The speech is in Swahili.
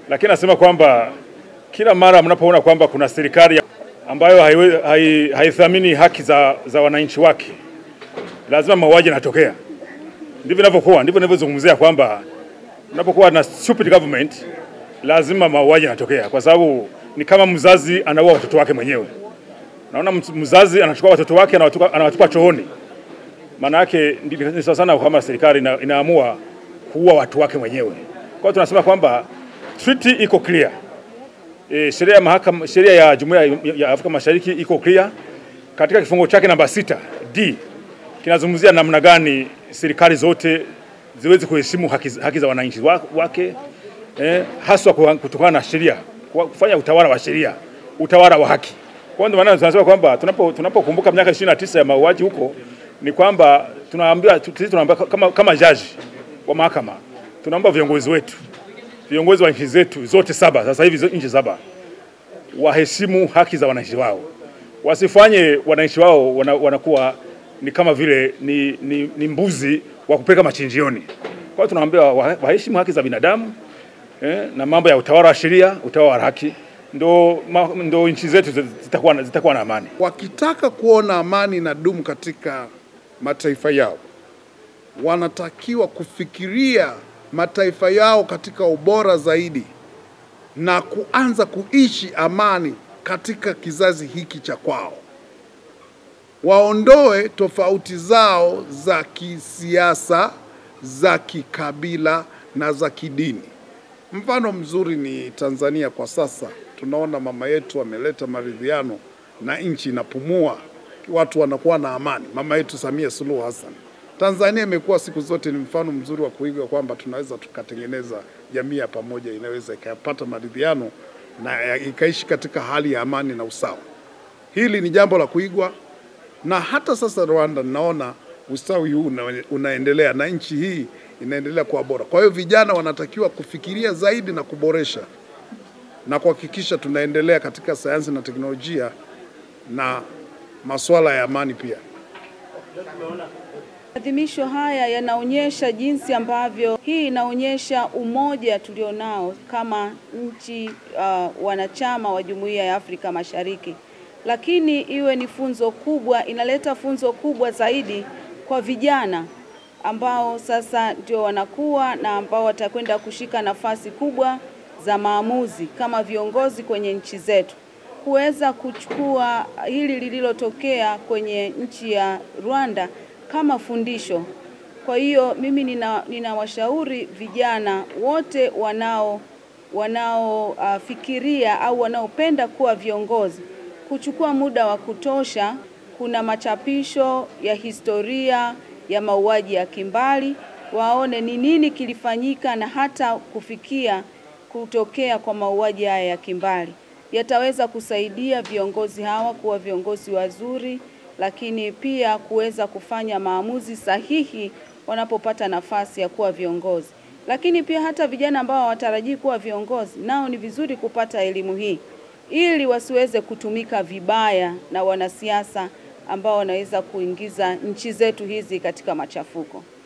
lakini nasema kwamba kila mara mnapoona kwamba kuna serikali ambayo haiwe- hai- haithamini haki za, za wananchi wake, lazima mauaji yanatokea. Ndivyo inavyokuwa, ndivyo ninavyozungumzia kwamba unapokuwa na stupid government lazima mauaji yanatokea, kwa sababu ni kama mzazi anaua watoto wake mwenyewe. Naona mz- mzazi anachukua watoto wake anawatupa, anawatupa chooni. Maana yake ndi- ni sawa sana kama serikali ina, inaamua kuua watu wake mwenyewe. Kwa hiyo tunasema kwamba treaty iko clear. E, sheria ya mahakama, sheria ya Jumuiya ya- ya Afrika Mashariki iko clear katika kifungo chake namba sita D kinazungumzia namna gani serikali zote ziweze kuheshimu haki, haki za wananchi wa- wake eh, haswa kwa- kutokana na sheria, kwa kufanya utawala wa sheria, utawala wa haki. Kwa ndio maana tunasema kwamba tunapo tunapokumbuka miaka 29 ya mauaji huko ni kwamba tunaambia tu- sisi tunaambia kama kama jaji wa mahakama tunaomba viongozi wetu viongozi wa nchi zetu zote saba sasa hivi zo- nchi saba waheshimu haki za wananchi wao, wasifanye wananchi wao wana, wanakuwa ni kama vile ni, ni, ni mbuzi wa kupeleka machinjioni. Kwa hiyo tunawaambia wa- waheshimu haki za binadamu eh, na mambo ya utawala wa sheria, utawala wa haki, ndo, ma, ndo nchi zetu zitakuwa, na- zitakuwa na amani. Wakitaka kuona amani inadumu katika mataifa yao, wanatakiwa kufikiria mataifa yao katika ubora zaidi na kuanza kuishi amani katika kizazi hiki cha kwao. Waondoe tofauti zao za kisiasa, za kikabila na za kidini. Mfano mzuri ni Tanzania kwa sasa. Tunaona mama yetu ameleta maridhiano na nchi inapumua, watu wanakuwa na amani. Mama yetu Samia Suluhu Hassan. Tanzania imekuwa siku zote ni mfano mzuri wa kuiga kwamba tunaweza tukatengeneza jamii ya pamoja inaweza ikapata maridhiano na ya- ikaishi katika hali ya amani na usawa. Hili ni jambo la kuigwa, na hata sasa Rwanda naona ustawi huu una, unaendelea na nchi hii inaendelea kuwa bora. Kwa hiyo vijana wanatakiwa kufikiria zaidi na kuboresha na kuhakikisha tunaendelea katika sayansi na teknolojia na masuala ya amani pia. Maadhimisho haya yanaonyesha jinsi ambavyo hii inaonyesha umoja tulionao kama nchi uh, wanachama wa Jumuiya ya Afrika Mashariki, lakini iwe ni funzo kubwa, inaleta funzo kubwa zaidi kwa vijana ambao sasa ndio wanakuwa na ambao watakwenda kushika nafasi kubwa za maamuzi kama viongozi kwenye nchi zetu kuweza kuchukua hili lililotokea kwenye nchi ya Rwanda kama fundisho. Kwa hiyo mimi nina ninawashauri vijana wote wanao wanaofikiria au wanaopenda kuwa viongozi kuchukua muda wa kutosha. Kuna machapisho ya historia ya mauaji ya kimbali, waone ni nini kilifanyika na hata kufikia kutokea kwa mauaji haya ya kimbali. Yataweza kusaidia viongozi hawa kuwa viongozi wazuri, lakini pia kuweza kufanya maamuzi sahihi wanapopata nafasi ya kuwa viongozi. Lakini pia hata vijana ambao hawatarajii kuwa viongozi, nao ni vizuri kupata elimu hii ili wasiweze kutumika vibaya na wanasiasa ambao wanaweza kuingiza nchi zetu hizi katika machafuko.